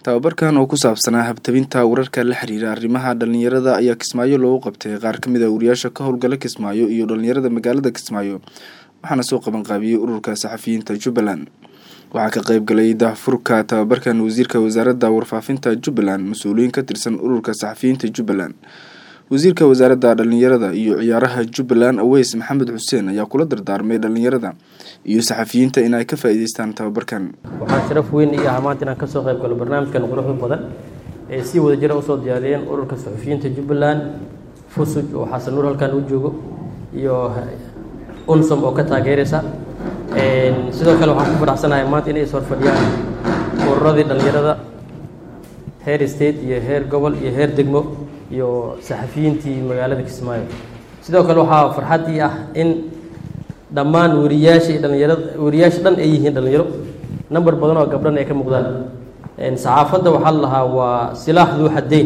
tababarkan oo ku saabsanaa habtabinta wararka la xiriira arrimaha dhalinyarada ayaa kismaayo loogu qabtay qaar ka mid a wariyaasha ka howlgala kismaayo iyo dhalinyarada magaalada kismaayo waxaana soo qaban qaabiyey ururka saxafiyiinta jubbaland waxaa ka qeyb galay daahfurka tababarkan wasiirka wasaaradda warfaafinta jubbaland mas-uuliyiin ka tirsan ururka saxafiyiinta jubbaland wasiirka wasaaradda dhalinyarada iyo ciyaaraha jubbaland aweys maxamed xuseen ayaa kula dardaarmay dhalinyarada iyo saxafiyiinta in ay ka faa-iideystaan tababarkan waxaa sharaf weyn ii ah maanta inaan kasoo qayb galo barnaamijkan quruxda badan ee si wada jira usoo diyaariyeen ururka saxafiyiinta jubbaland fusuj oo xasan nuur halkan u joogo iyo unsom oo ka taageeraysa sidoo kale waxaan ku faraxsanahay maanta inay is horfadhiyaan ururadii dhalinyarada heer state iyo heer gobol iyo heer degmo iyo saxafiyiintii magaalada kismaayo sidoo kale waxaa farxaddii ah in dhammaan wariyaasha iyo dhalinyarada wariyaasha dhan ay yihiin dhalinyaro number badan oo gabdhan ay ka muuqdaan saxaafadda waxaa la lahaa waa silaax duu xaddeyn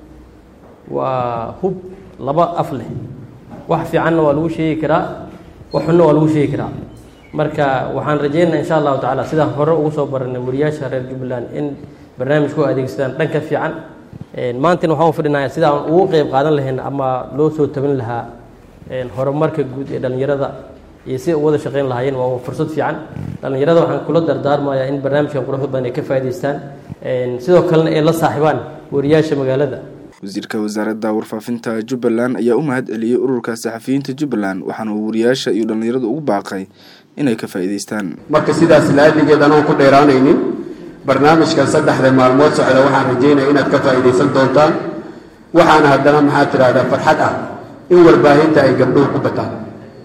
waa hub laba af leh wax fiicanna waa lagu sheegi karaa wax xunna waa lagu sheegi karaa marka waxaan rajeynaa insha allahu tacaala sidaan hore ugu soo baranay wariyaasha reer jubbaland in barnaamijka u adeegsadaan dhanka fiican maantana waxaan u fadhinayaa sida aan ugu qeyb qaadan lahayn ama loo soo tabin lahaa horumarka guud ee dhalinyarada iyo si u wada shaqeyn lahaayeen waa fursad fiican dhalinyarada waxaan kula dardaarmayaa in barnaamijkan quruxda badan ay ka faa'idaystaan sidoo kalena ay la saaxibaan wariyaasha magaalada wasiirka wasaaradda warfaafinta jubbaland ayaa u mahad celiyey ururka saxafiyiinta jubbaland waxaana uu wariyaasha iyo dhalinyarada ugu baaqay inay ka faa'iidaystaan marka sidaas laaligeed anoon ku dheeraanaynin barnaamijkan saddexda maalmood socda waxaan rajeynaya inaad ka faa'iidaysan doontaan waxaana haddana maxaad tidhahdaa farxad ah in warbaahinta ay gabdhuhu ku bataan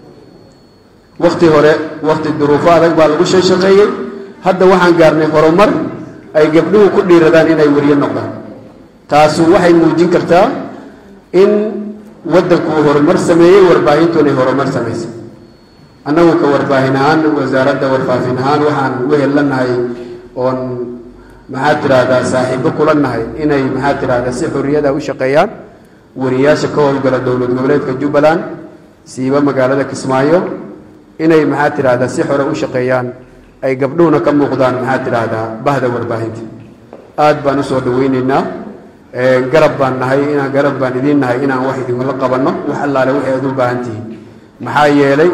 wakhti hore wakhti duruufo adag baa lagu soo shaqeeyey hadda waxaan gaarnay horumar ay gabdhuhu ku dhiiradaan inay weriye noqdaan taasu waxay muujin kartaa in waddanku uu horumar sameeyey warbaahintu inay horumar samaysay annagu ka warbaahin ahaan wasaaradda warfaafin ahaan waxaan wehelanahay oon maxaad tidhaahdaa saaxiibo kula nahay inay maxaad tidhahdaa si xorriyada u shaqeeyaan wariyaasha ka howlgala dowlad goboleedka jubbaland siiba magaalada kismaayo inay maxaad tidhahdaa si xore u shaqeeyaan ay gabdhuhuna ka muuqdaan maxaad tidhaahdaa bahda warbaahinta aad baan usoo dhaweyneynaa garab baan nahay inaan garab baan idiin nahay inaan wax idinkula qabanno wax allaale waxay aad u baahan tihiin maxaa yeelay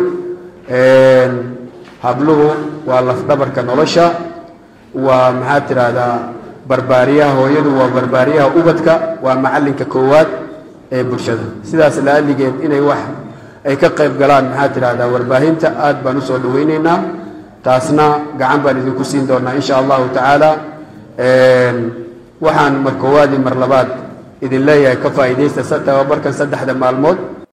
habluhu waa lafdhabarka nolosha waa maxaad tidhaahdaa barbaariyaha hooyadu waa barbaariyaha ubadka waa macallinka koowaad ee bulshada sidaas laaligeed inay wax ay ka qayb galaan maxaad tidhahdaa warbaahinta aad baan usoo dhaweyneynaa taasna gacan baan idinku siin doonaa insha allahu tacaala waxaan mar koowaad iyo mar labaad idin leeyahay ka faa'iidaysta tababarkan saddexda maalmood